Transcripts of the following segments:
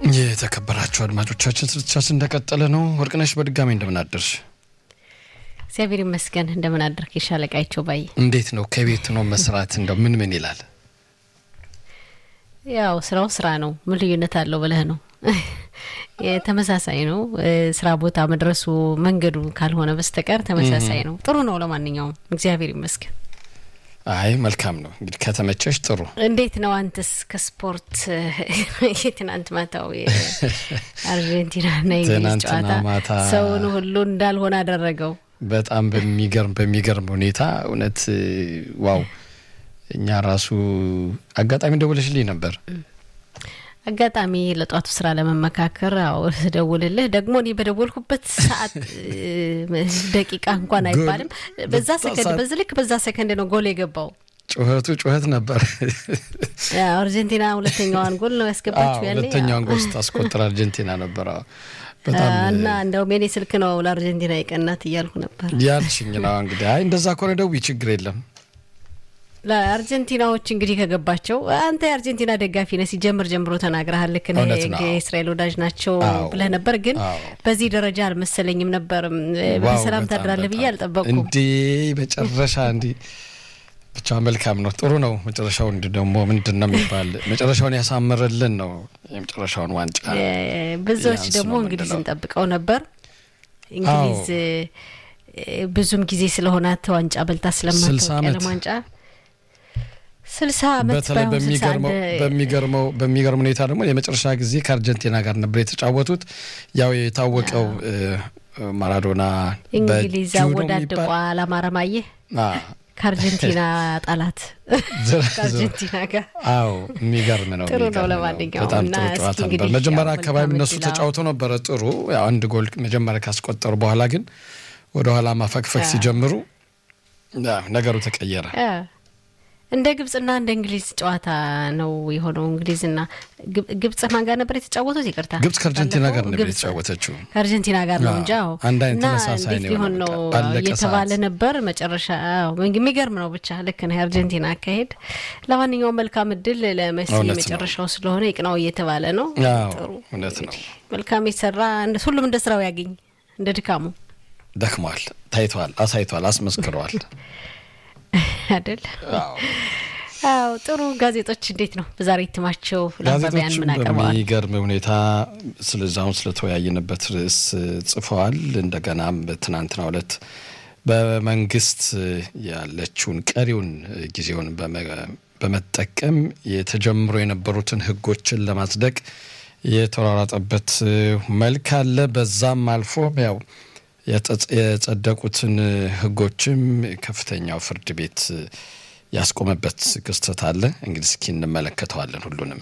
የተከበራችሁ አድማጮቻችን ስርጭታችን እንደቀጠለ ነው። ወርቅነሽ በድጋሚ እንደምን አደርሽ? እግዚአብሔር ይመስገን። እንደምን አደርክ? የሻለቃቸው ባይ እንዴት ነው? ከቤት ነው መስራት እንደው ምን ምን ይላል? ያው ስራው ስራ ነው። ምን ልዩነት አለው ብለህ ነው? ተመሳሳይ ነው። ስራ ቦታ መድረሱ መንገዱ ካልሆነ በስተቀር ተመሳሳይ ነው። ጥሩ ነው። ለማንኛውም እግዚአብሔር ይመስገን። አይ መልካም ነው እንግዲህ ከተመቸሽ ጥሩ። እንዴት ነው አንተስ? ከስፖርት የትናንት ማታው የአርጀንቲናና የእንግሊዝ ጨዋታ ሰውን ሁሉ እንዳልሆነ አደረገው። በጣም በሚገርም በሚገርም ሁኔታ እውነት ዋው። እኛ ራሱ አጋጣሚ ደውለሽልኝ ነበር አጋጣሚ ለጧቱ ስራ ለመመካከር አዎ ደውልልህ ደግሞ እኔ በደወልኩበት ሰዓት ደቂቃ እንኳን አይባልም በዛ ሰከንድ በዚህ ልክ በዛ ሰከንድ ነው ጎል የገባው። ጩኸቱ ጩኸት ነበር። አርጀንቲና ሁለተኛዋን ጎል ነው ያስገባችው። ያኔ ሁለተኛዋን ጎል ስታስቆጥር አርጀንቲና ነበር እና እንደውም የኔ ስልክ ነው ለአርጀንቲና የቀናት እያልኩ ነበር ያልሽኝ ነው። እንግዲህ አይ እንደዛ ከሆነ ደውይ ችግር የለም። ለአርጀንቲናዎች እንግዲህ ከገባቸው አንተ የአርጀንቲና ደጋፊ ነህ ሲጀምር ጀምሮ ተናግረሃል። ልክ የእስራኤል ወዳጅ ናቸው ብለህ ነበር፣ ግን በዚህ ደረጃ አልመሰለኝም ነበር። በሰላም ታድራለህ ብዬ አልጠበቅኩም። እንዲ መጨረሻ እንዲ ብቻ መልካም ነው፣ ጥሩ ነው። መጨረሻው እንዲ ደግሞ ምንድን ነው የሚባል መጨረሻውን ያሳምርልን ነው የመጨረሻውን ዋንጫ። ብዙዎች ደግሞ እንግሊዝን ጠብቀው ነበር። እንግሊዝ ብዙም ጊዜ ስለሆናት ዋንጫ በልታ ስለማታውቅ ያለም ዋንጫ ስልሳ ዓመት በተለይ በሚገርመው በሚገርም ሁኔታ ደግሞ የመጨረሻ ጊዜ ከአርጀንቲና ጋር ነበር የተጫወቱት። ያው የታወቀው ማራዶና እንግሊዝ አወዳድቋል። አማረማየህ ከአርጀንቲና ጠላት ከአርጀንቲና ጋር አዎ፣ የሚገርም ነው። ጥሩ ነው። ለማንኛውም በጣም ጥሩ ጨዋታ ነበር። መጀመሪያ አካባቢ እነሱ ተጫውተው ነበረ ጥሩ አንድ ጎል መጀመሪያ ካስቆጠሩ በኋላ ግን ወደኋላ ማፈግፈግ ሲጀምሩ ነገሩ ተቀየረ። እንደ ግብጽና እንደ እንግሊዝ ጨዋታ ነው የሆነው። እንግሊዝና ግብጽ ማን ጋር ነበር የተጫወቱት? ይቅርታ ግብጽ ከአርጀንቲና ጋር ነበር የተጫወተችው። ከአርጀንቲና ጋር ነው እንጂ አንድ አይነት ተመሳሳይ ነው ሊሆን ነው እየተባለ ነበር። መጨረሻ የሚገርም ነው። ብቻ ልክ ነው የአርጀንቲና አካሄድ። ለማንኛውም መልካም እድል ለመሲ የመጨረሻው ስለሆነ ይቅናው እየተባለ ነው። ጥሩ እውነት ነው። መልካም የተሰራ ሁሉም እንደ ስራው ያገኝ እንደ ድካሙ ደክሟል፣ ታይተዋል፣ አሳይተዋል፣ አስመስክረዋል አይደል? አዎ ጥሩ። ጋዜጦች እንዴት ነው በዛሬ እትማቸው ለአንባቢያን ምን አቀርበዋል? በሚገርም ሁኔታ ስለዛሁን ስለተወያየንበት ርዕስ ጽፈዋል። እንደገናም በትናንትናው ዕለት በመንግስት ያለችውን ቀሪውን ጊዜውን በመጠቀም የተጀምሮ የነበሩትን ህጎችን ለማጽደቅ የተሯሯጠበት መልክ አለ። በዛም አልፎ ያው የጸደቁትን ህጎችም ከፍተኛው ፍርድ ቤት ያስቆመበት ክስተት አለ። እንግዲህ እስኪ እንመለከተዋለን ሁሉንም።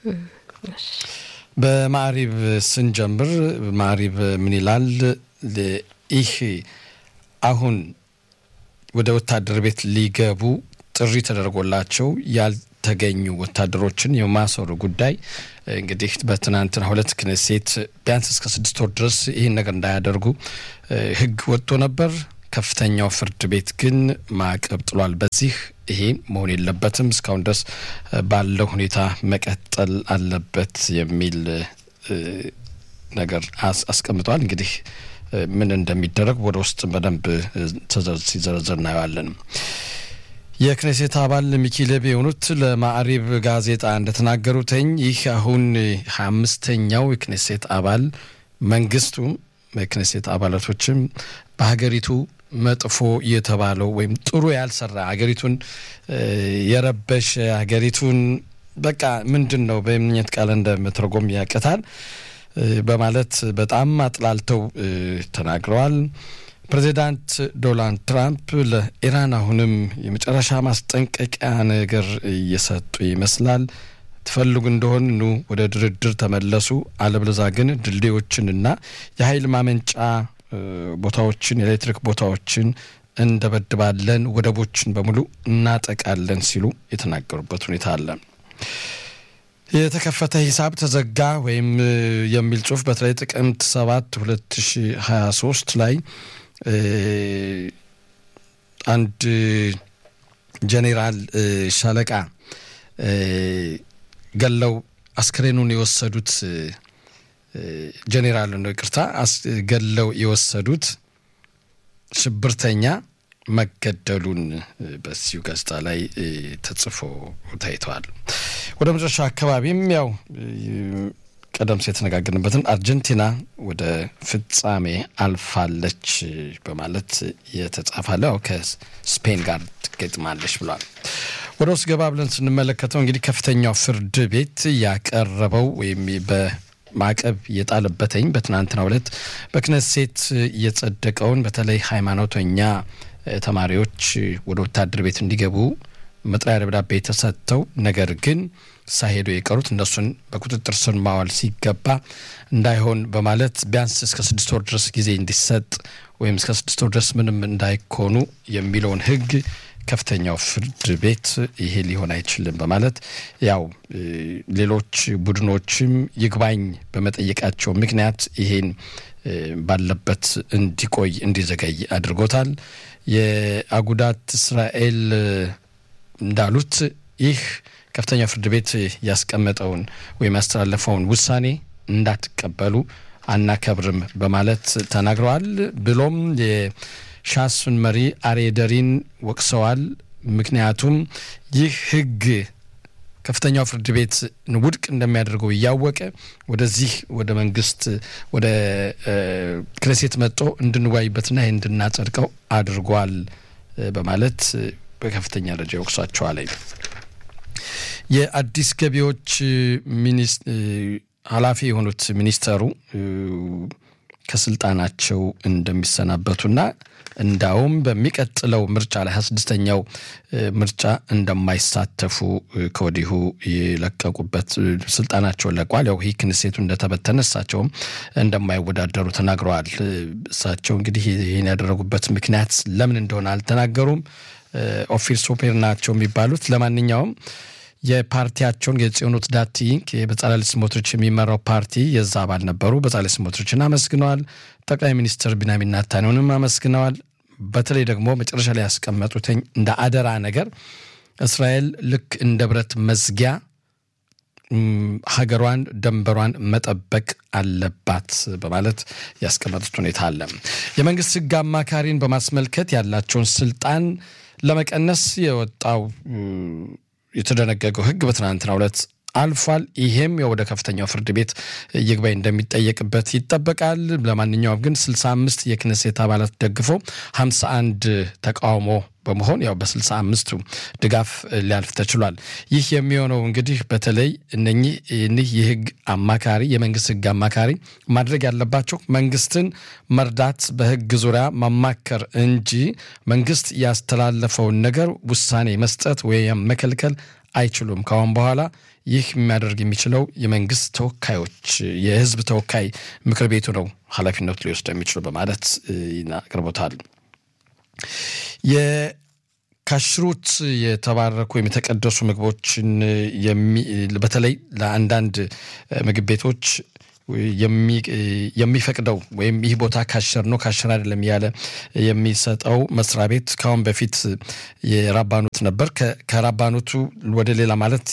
በማዕሪብ ስንጀምር ማዕሪብ ምን ይላል? ይህ አሁን ወደ ወታደር ቤት ሊገቡ ጥሪ ተደርጎላቸው ያልተገኙ ወታደሮችን የማሰሩ ጉዳይ እንግዲህ በትናንትና ሁለት ክኔሴት ቢያንስ እስከ ስድስት ወር ድረስ ይህን ነገር እንዳያደርጉ ህግ ወጥቶ ነበር። ከፍተኛው ፍርድ ቤት ግን ማዕቀብ ጥሏል። በዚህ ይሄ መሆን የለበትም እስካሁን ድረስ ባለው ሁኔታ መቀጠል አለበት የሚል ነገር አስቀምጧል። እንግዲህ ምን እንደሚደረግ ወደ ውስጥ በደንብ ሲዘረዘር እናየዋለን። የክኔሴት አባል ሚኪ ሌቢ የሆኑት ለማዕሪብ ጋዜጣ እንደተናገሩትኝ ይህ አሁን ሀያ አምስተኛው የክኔሴት አባል መንግስቱም የክኔሴት አባላቶችም በሀገሪቱ መጥፎ የተባለው ወይም ጥሩ ያልሰራ ሀገሪቱን የረበሸ ሀገሪቱን በቃ ምንድን ነው በምኘት ቃል እንደመተርጎም ያቅታል በማለት በጣም አጥላልተው ተናግረዋል። ፕሬዚዳንት ዶናልድ ትራምፕ ለኢራን አሁንም የመጨረሻ ማስጠንቀቂያ ነገር እየሰጡ ይመስላል። ትፈልጉ እንደሆን ኑ ወደ ድርድር ተመለሱ፣ አለበለዛ ግን ድልድዮችንና የኃይል ማመንጫ ቦታዎችን የኤሌክትሪክ ቦታዎችን እንደበድባለን፣ ወደቦችን በሙሉ እናጠቃለን ሲሉ የተናገሩበት ሁኔታ አለ። የተከፈተ ሂሳብ ተዘጋ ወይም የሚል ጽሁፍ በተለይ ጥቅምት ሰባት ሁለት ሺ ሀያ ሶስት ላይ አንድ ጄኔራል ሻለቃ ገለው አስክሬኑን የወሰዱት ጄኔራል ነው ይቅርታ ገለው የወሰዱት ሽብርተኛ መገደሉን በዚሁ ጋዜጣ ላይ ተጽፎ ታይተዋል። ወደ መጨረሻ አካባቢም ያው ቀደም ሲል የተነጋገርንበትን አርጀንቲና ወደ ፍጻሜ አልፋለች በማለት የተጻፋለ ያው ከስፔን ጋር ትገጥማለች ብሏል። ወደ ውስጥ ገባ ብለን ስንመለከተው እንግዲህ ከፍተኛው ፍርድ ቤት ያቀረበው ወይም በማዕቀብ የጣለበትኝ በትናንትናው ዕለት በክነሴት የጸደቀውን በተለይ ሃይማኖተኛ ተማሪዎች ወደ ወታደር ቤት እንዲገቡ መጥሪያ ደብዳቤ ተሰጥተው ነገር ግን ሳይሄዱ የቀሩት እነሱን በቁጥጥር ስር ማዋል ሲገባ እንዳይሆን በማለት ቢያንስ እስከ ስድስት ወር ድረስ ጊዜ እንዲሰጥ ወይም እስከ ስድስት ወር ድረስ ምንም እንዳይኮኑ የሚለውን ሕግ ከፍተኛው ፍርድ ቤት ይሄ ሊሆን አይችልም በማለት ያው ሌሎች ቡድኖችም ይግባኝ በመጠየቃቸው ምክንያት ይሄን ባለበት እንዲቆይ እንዲዘገይ አድርጎታል። የአጉዳት እስራኤል እንዳሉት ይህ ከፍተኛው ፍርድ ቤት ያስቀመጠውን ወይም ያስተላለፈውን ውሳኔ እንዳትቀበሉ አናከብርም በማለት ተናግረዋል። ብሎም የሻሱን መሪ አሬደሪን ወቅሰዋል። ምክንያቱም ይህ ህግ ከፍተኛው ፍርድ ቤት ውድቅ እንደሚያደርገው እያወቀ ወደዚህ ወደ መንግስት ወደ ክነሴት መጥቶ እንድንወያይበትና ይህ እንድናጸድቀው አድርጓል በማለት በከፍተኛ ደረጃ ይወቅሷቸዋል። የአዲስ ገቢዎች ኃላፊ የሆኑት ሚኒስተሩ ከስልጣናቸው እንደሚሰናበቱና እንዳውም በሚቀጥለው ምርጫ ላይ ሀያ ስድስተኛው ምርጫ እንደማይሳተፉ ከወዲሁ የለቀቁበት ስልጣናቸውን ለቋል። ያው ይህ ክንሴቱ እንደተበተነ እሳቸውም እንደማይወዳደሩ ተናግረዋል። እሳቸው እንግዲህ ይህን ያደረጉበት ምክንያት ለምን እንደሆነ አልተናገሩም። ኦፊር ሶፔር ናቸው የሚባሉት ለማንኛውም የፓርቲያቸውን የጽዮኖት ዳቲ በጻላሊ ስሞትሪች የሚመራው ፓርቲ የዛ አባል ነበሩ። በጻላሊ ስሞትሪችን አመስግነዋል። ጠቅላይ ሚኒስትር ቢንያሚን ኔታንያሁንም አመስግነዋል። በተለይ ደግሞ መጨረሻ ላይ ያስቀመጡትኝ እንደ አደራ ነገር እስራኤል ልክ እንደ ብረት መዝጊያ ሀገሯን ደንበሯን መጠበቅ አለባት በማለት ያስቀመጡት ሁኔታ አለ። የመንግስት ሕግ አማካሪን በማስመልከት ያላቸውን ስልጣን ለመቀነስ የወጣው የተደነገገው ሕግ በትናንትናው ዕለት አልፏል። ይሄም ወደ ከፍተኛው ፍርድ ቤት ይግባኝ እንደሚጠየቅበት ይጠበቃል። ለማንኛውም ግን 65 የክነሴት አባላት ደግፎ 51 ተቃውሞ በመሆን ያው በ65ቱ ድጋፍ ሊያልፍ ተችሏል። ይህ የሚሆነው እንግዲህ በተለይ እነኚህ እኒህ የህግ አማካሪ የመንግስት ህግ አማካሪ ማድረግ ያለባቸው መንግስትን መርዳት፣ በህግ ዙሪያ ማማከር እንጂ መንግስት ያስተላለፈውን ነገር ውሳኔ መስጠት ወይም መከልከል አይችሉም። ካሁን በኋላ ይህ የሚያደርግ የሚችለው የመንግስት ተወካዮች የህዝብ ተወካይ ምክር ቤቱ ነው ኃላፊነቱ ሊወስድ የሚችሉ በማለት አቅርቦታል። የካሽሩት የተባረኩ ወይም የተቀደሱ ምግቦችን በተለይ ለአንዳንድ ምግብ ቤቶች የሚፈቅደው ወይም ይህ ቦታ ካሸር ነው ካሸር አይደለም እያለ የሚሰጠው መስሪያ ቤት ከአሁን በፊት የራባኑት ነበር። ከራባኑቱ ወደ ሌላ ማለት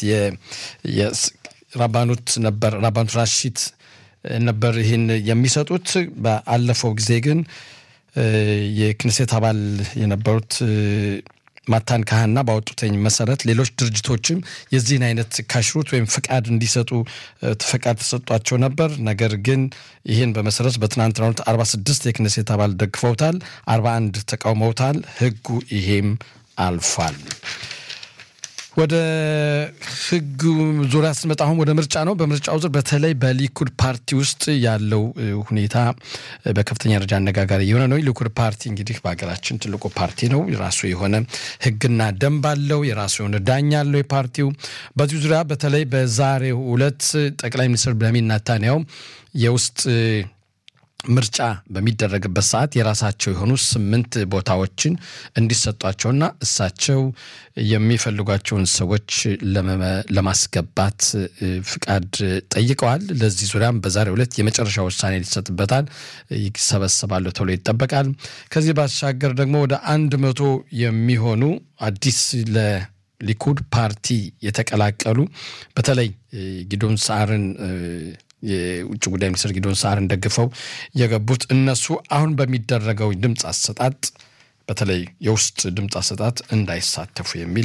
ራባኑት ነበር ራባኑት ራሺት ነበር ይህን የሚሰጡት። በአለፈው ጊዜ ግን የክንሴት አባል የነበሩት ማታን ካህና ባወጡተኝ መሰረት ሌሎች ድርጅቶችም የዚህን አይነት ካሽሩት ወይም ፍቃድ እንዲሰጡ ፍቃድ ተሰጧቸው ነበር። ነገር ግን ይህን በመሰረት በትናንትናው ዕለት 46 የክነሴት አባል ደግፈውታል፣ 41 ተቃውመውታል። ህጉ ይሄም አልፏል። ወደ ህጉ ዙሪያ ስንመጣ አሁን ወደ ምርጫ ነው። በምርጫው ዙር በተለይ በሊኩድ ፓርቲ ውስጥ ያለው ሁኔታ በከፍተኛ ደረጃ አነጋጋሪ የሆነ ነው። ሊኩድ ፓርቲ እንግዲህ በሀገራችን ትልቁ ፓርቲ ነው። የራሱ የሆነ ህግና ደንብ አለው። የራሱ የሆነ ዳኛ አለው የፓርቲው። በዚሁ ዙሪያ በተለይ በዛሬው ዕለት ጠቅላይ ሚኒስትር ቤንያሚን ኔታንያሁ የውስጥ ምርጫ በሚደረግበት ሰዓት የራሳቸው የሆኑ ስምንት ቦታዎችን እንዲሰጧቸውና እሳቸው የሚፈልጓቸውን ሰዎች ለማስገባት ፍቃድ ጠይቀዋል። ለዚህ ዙሪያም በዛሬው ዕለት የመጨረሻ ውሳኔ ሊሰጥበታል ይሰበሰባሉ ተብሎ ይጠበቃል። ከዚህ ባሻገር ደግሞ ወደ አንድ መቶ የሚሆኑ አዲስ ሊኩድ ፓርቲ የተቀላቀሉ በተለይ ጊዶን ሰዓርን የውጭ ጉዳይ ሚኒስትር ጊዶን ሳርን ደግፈው የገቡት እነሱ አሁን በሚደረገው ድምፅ አሰጣጥ በተለይ የውስጥ ድምፅ አሰጣጥ እንዳይሳተፉ የሚል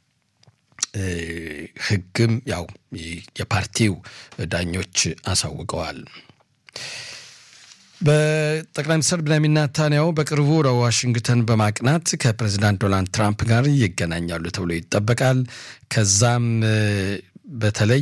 ሕግም ያው የፓርቲው ዳኞች አሳውቀዋል። በጠቅላይ ሚኒስትር ቤንያሚን ኔታንያሁ በቅርቡ ወደ ዋሽንግተን በማቅናት ከፕሬዚዳንት ዶናልድ ትራምፕ ጋር ይገናኛሉ ተብሎ ይጠበቃል። ከዛም በተለይ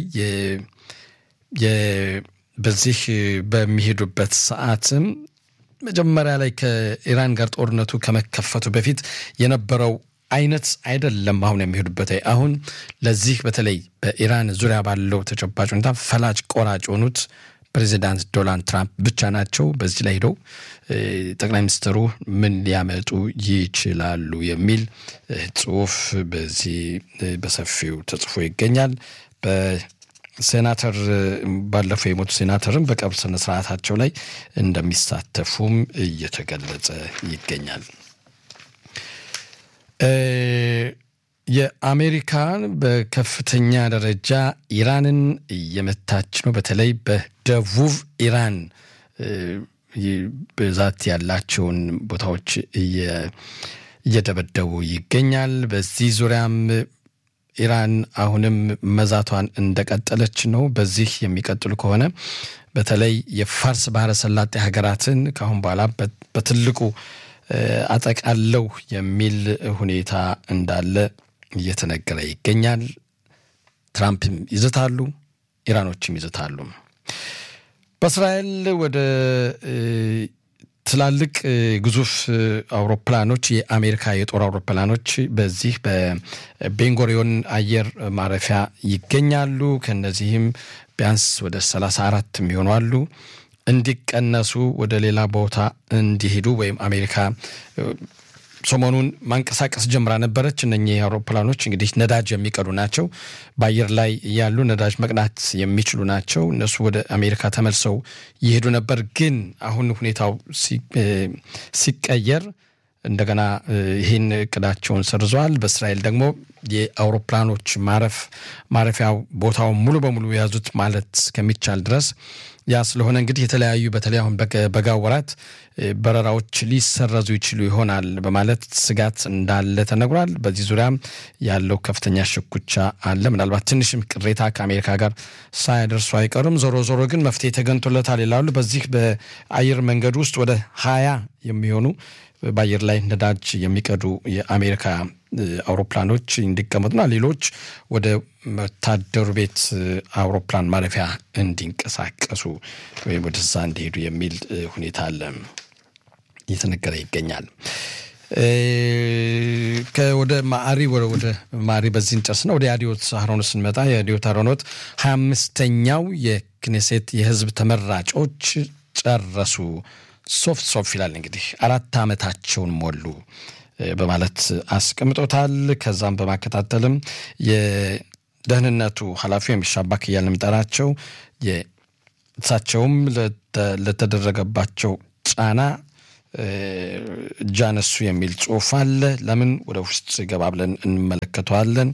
በዚህ በሚሄዱበት ሰዓትም መጀመሪያ ላይ ከኢራን ጋር ጦርነቱ ከመከፈቱ በፊት የነበረው አይነት አይደለም። አሁን የሚሄዱበት አሁን ለዚህ በተለይ በኢራን ዙሪያ ባለው ተጨባጭ ሁኔታ ፈላጭ ቆራጭ የሆኑት ፕሬዚዳንት ዶናልድ ትራምፕ ብቻ ናቸው። በዚህ ላይ ሄደው ጠቅላይ ሚኒስትሩ ምን ሊያመጡ ይችላሉ የሚል ጽሁፍ በዚህ በሰፊው ተጽፎ ይገኛል። በሴናተር ባለፈው የሞቱ ሴናተርም በቀብር ስነ ስርዓታቸው ላይ እንደሚሳተፉም እየተገለጸ ይገኛል። የአሜሪካን በከፍተኛ ደረጃ ኢራንን እየመታች ነው። በተለይ በደቡብ ኢራን ብዛት ያላቸውን ቦታዎች እየደበደቡ ይገኛል። በዚህ ዙሪያም ኢራን አሁንም መዛቷን እንደቀጠለች ነው። በዚህ የሚቀጥሉ ከሆነ በተለይ የፋርስ ባህረ ሰላጤ ሀገራትን ከአሁን በኋላ በትልቁ አጠቃለው የሚል ሁኔታ እንዳለ እየተነገረ ይገኛል። ትራምፕም ይዝታሉ፣ ኢራኖችም ይዝታሉ። በእስራኤል ወደ ትላልቅ ግዙፍ አውሮፕላኖች የአሜሪካ የጦር አውሮፕላኖች በዚህ በቤንጎሪዮን አየር ማረፊያ ይገኛሉ። ከነዚህም ቢያንስ ወደ ሰላሳ አራት የሚሆኑ አሉ እንዲቀነሱ ወደ ሌላ ቦታ እንዲሄዱ ወይም አሜሪካ ሰሞኑን ማንቀሳቀስ ጀምራ ነበረች። እነኚህ አውሮፕላኖች እንግዲህ ነዳጅ የሚቀዱ ናቸው። በአየር ላይ ያሉ ነዳጅ መቅዳት የሚችሉ ናቸው። እነሱ ወደ አሜሪካ ተመልሰው ይሄዱ ነበር። ግን አሁን ሁኔታው ሲቀየር እንደገና ይህን እቅዳቸውን ሰርዘዋል። በእስራኤል ደግሞ የአውሮፕላኖች ማረፍ ማረፊያ ቦታውን ሙሉ በሙሉ የያዙት ማለት ከሚቻል ድረስ ያ ስለሆነ እንግዲህ የተለያዩ በተለይ አሁን በጋ ወራት በረራዎች ሊሰረዙ ይችሉ ይሆናል በማለት ስጋት እንዳለ ተነግሯል። በዚህ ዙሪያም ያለው ከፍተኛ ሽኩቻ አለ። ምናልባት ትንሽም ቅሬታ ከአሜሪካ ጋር ሳያደርሱ አይቀሩም። ዞሮ ዞሮ ግን መፍትሄ ተገኝቶለታል ይላሉ። በዚህ በአየር መንገድ ውስጥ ወደ ሀያ የሚሆኑ በአየር ላይ ነዳጅ የሚቀዱ የአሜሪካ አውሮፕላኖች እንዲቀመጡና ሌሎች ወደ ወታደሩ ቤት አውሮፕላን ማረፊያ እንዲንቀሳቀሱ ወይም ወደዛ እንዲሄዱ የሚል ሁኔታ አለ እየተነገረ ይገኛል። ወደ ማዕሪ ወደ ማዕሪ በዚህ እንጨርስና ወደ አዲዮት አሮኖት ስንመጣ የአዲዮት አሮኖት ሀያ አምስተኛው የክኔሴት የህዝብ ተመራጮች ጨረሱ። ሶፍ ሶፍ ይላል እንግዲህ አራት ዓመታቸውን ሞሉ በማለት አስቀምጦታል። ከዛም በማከታተልም የደህንነቱ ኃላፊ የሚሻባክ እያልን የምጠራቸው እሳቸውም ለተደረገባቸው ጫና እጃነሱ የሚል ጽሑፍ አለ። ለምን ወደ ውስጥ ገባ ብለን እንመለከተዋለን።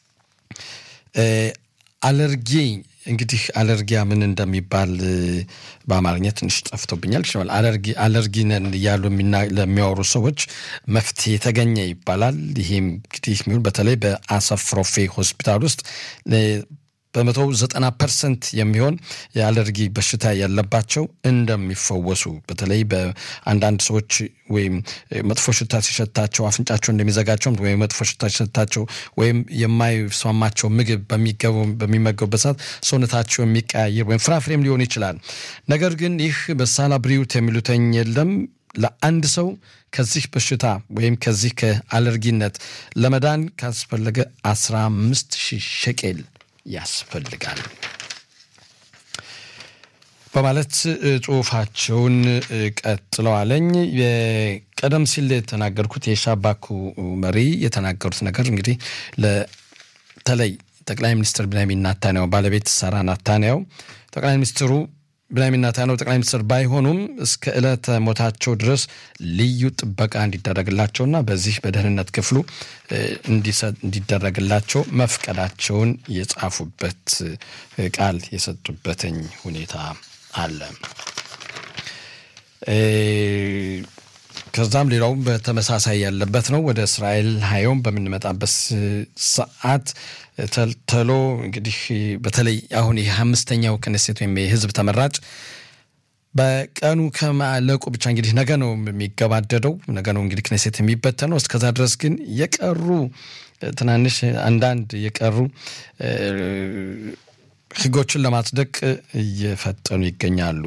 አለርጊ እንግዲህ አለርጊያ ምን እንደሚባል በአማርኛ ትንሽ ጠፍቶብኛል። አለርጊ አለርጊ ነን እያሉ ለሚያወሩ ሰዎች መፍትሄ የተገኘ ይባላል። ይህም እንግዲህ የሚሆን በተለይ በአሰፍ ሮፌ ሆስፒታል ውስጥ በመቶ ዘጠና ፐርሰንት የሚሆን የአለርጊ በሽታ ያለባቸው እንደሚፈወሱ በተለይ በአንዳንድ ሰዎች ወይም መጥፎ ሽታ ሲሸታቸው አፍንጫቸው እንደሚዘጋቸው ወይም መጥፎ ሽታ ሲሸታቸው ወይም የማይስማማቸው ምግብ በሚመገቡበት ሰዓት ሰውነታቸው የሚቀያየር ወይም ፍራፍሬም ሊሆን ይችላል። ነገር ግን ይህ በሳላ ብሪውት የሚሉተኝ የለም ለአንድ ሰው ከዚህ በሽታ ወይም ከዚህ ከአለርጊነት ለመዳን ካስፈለገ አስራ አምስት ሺህ ሸቄል ያስፈልጋል በማለት ጽሁፋቸውን ቀጥለዋለኝ። ቀደም ሲል የተናገርኩት የሻባኩ መሪ የተናገሩት ነገር እንግዲህ በተለይ ጠቅላይ ሚኒስትር ቢንያሚን ናታንያሁ ባለቤት ሳራ ናታንያሁ ጠቅላይ ሚኒስትሩ ብንያሚን ኔታንያሁ ጠቅላይ ሚኒስትር ባይሆኑም እስከ ዕለተ ሞታቸው ድረስ ልዩ ጥበቃ እንዲደረግላቸውና በዚህ በደህንነት ክፍሉ እንዲደረግላቸው መፍቀዳቸውን የጻፉበት ቃል የሰጡበትኝ ሁኔታ አለ። ከዛም ሌላውም በተመሳሳይ ያለበት ነው። ወደ እስራኤል ሀዮም በምንመጣበት ሰዓት ተልተሎ እንግዲህ በተለይ አሁን ይህ አምስተኛው ክኔሴት ወይም የህዝብ ተመራጭ በቀኑ ከማለቁ ብቻ እንግዲህ ነገ ነው የሚገባደደው። ነገ ነው እንግዲህ ክኔሴት የሚበተነው። እስከዛ ድረስ ግን የቀሩ ትናንሽ አንዳንድ የቀሩ ህጎችን ለማጽደቅ እየፈጠኑ ይገኛሉ።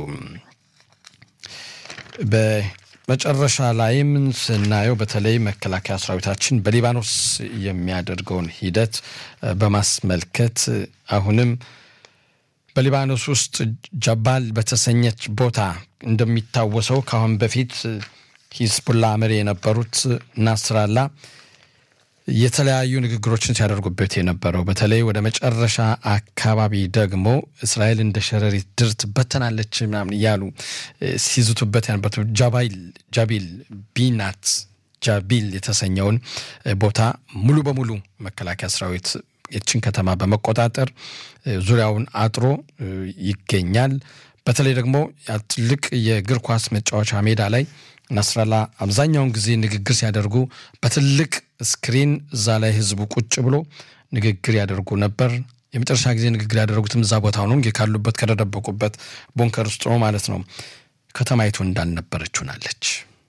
በመጨረሻ ላይም ስናየው በተለይ መከላከያ ሰራዊታችን በሊባኖስ የሚያደርገውን ሂደት በማስመልከት አሁንም በሊባኖስ ውስጥ ጀባል በተሰኘች ቦታ እንደሚታወሰው ከአሁን በፊት ሂዝቡላ መሪ የነበሩት ናስራላ የተለያዩ ንግግሮችን ሲያደርጉበት የነበረው በተለይ ወደ መጨረሻ አካባቢ ደግሞ እስራኤል እንደ ሸረሪት ድር ትበተናለች ምናምን እያሉ ሲዝቱበት የነበሩት ጃባይል ጃቢል ቢናት ጃቢል የተሰኘውን ቦታ ሙሉ በሙሉ መከላከያ ሰራዊት የችን ከተማ በመቆጣጠር ዙሪያውን አጥሮ ይገኛል። በተለይ ደግሞ ትልቅ የእግር ኳስ መጫወቻ ሜዳ ላይ ናስራላ አብዛኛውን ጊዜ ንግግር ሲያደርጉ በትልቅ ስክሪን እዛ ላይ ህዝቡ ቁጭ ብሎ ንግግር ያደርጉ ነበር። የመጨረሻ ጊዜ ንግግር ያደረጉትም እዛ ቦታ ነው እንግዲህ ካሉበት ከተደበቁበት ቦንከር ውስጥ ነው ማለት ነው። ከተማይቱ እንዳልነበረች ሆናለች።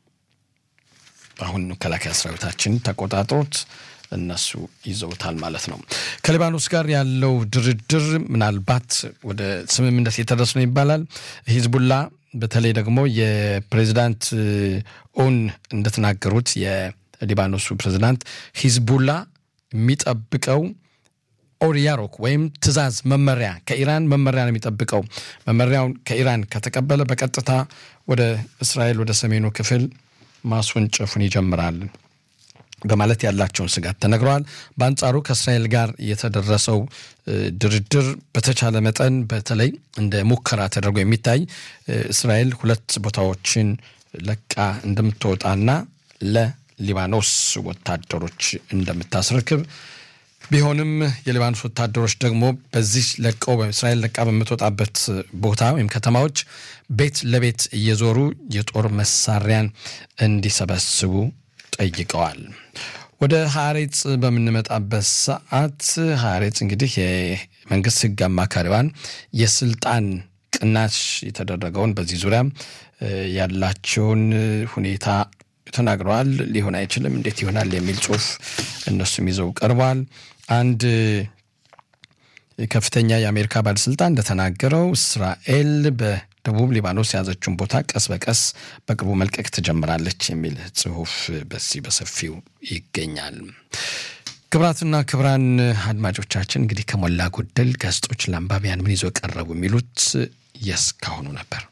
አሁን መከላከያ ሰራዊታችን ተቆጣጥሮት እነሱ ይዘውታል ማለት ነው። ከሊባኖስ ጋር ያለው ድርድር ምናልባት ወደ ስምምነት የተደረሰ ነው ይባላል። ሂዝቡላ በተለይ ደግሞ የፕሬዚዳንት ኦን እንደተናገሩት የሊባኖሱ ፕሬዚዳንት ሂዝቡላ የሚጠብቀው ኦሪያሮክ ወይም ትዕዛዝ መመሪያ ከኢራን መመሪያ ነው የሚጠብቀው። መመሪያውን ከኢራን ከተቀበለ በቀጥታ ወደ እስራኤል ወደ ሰሜኑ ክፍል ማስወንጨፉን ይጀምራል በማለት ያላቸውን ስጋት ተነግረዋል። በአንጻሩ ከእስራኤል ጋር የተደረሰው ድርድር በተቻለ መጠን በተለይ እንደ ሙከራ ተደርጎ የሚታይ እስራኤል ሁለት ቦታዎችን ለቃ እንደምትወጣና ለሊባኖስ ወታደሮች እንደምታስረክብ ቢሆንም የሊባኖስ ወታደሮች ደግሞ በዚህ ለቀው እስራኤል ለቃ በምትወጣበት ቦታ ወይም ከተማዎች ቤት ለቤት እየዞሩ የጦር መሳሪያን እንዲሰበስቡ ጠይቀዋል። ወደ ሀሬጽ በምንመጣበት ሰዓት ሀሬጽ እንግዲህ የመንግስት ሕግ አማካሪዋን የስልጣን ቅናሽ የተደረገውን በዚህ ዙሪያ ያላቸውን ሁኔታ ተናግረዋል። ሊሆን አይችልም፣ እንዴት ይሆናል የሚል ጽሁፍ እነሱም ይዘው ቀርበዋል። አንድ ከፍተኛ የአሜሪካ ባለስልጣን እንደተናገረው እስራኤል በደቡብ ሊባኖስ የያዘችውን ቦታ ቀስ በቀስ በቅርቡ መልቀቅ ትጀምራለች የሚል ጽሁፍ በዚህ በሰፊው ይገኛል። ክብራትና ክብራን አድማጮቻችን እንግዲህ ከሞላ ጎደል ጋዜጦች ለአንባቢያን ምን ይዞ ቀረቡ የሚሉት የስካሁኑ ነበር።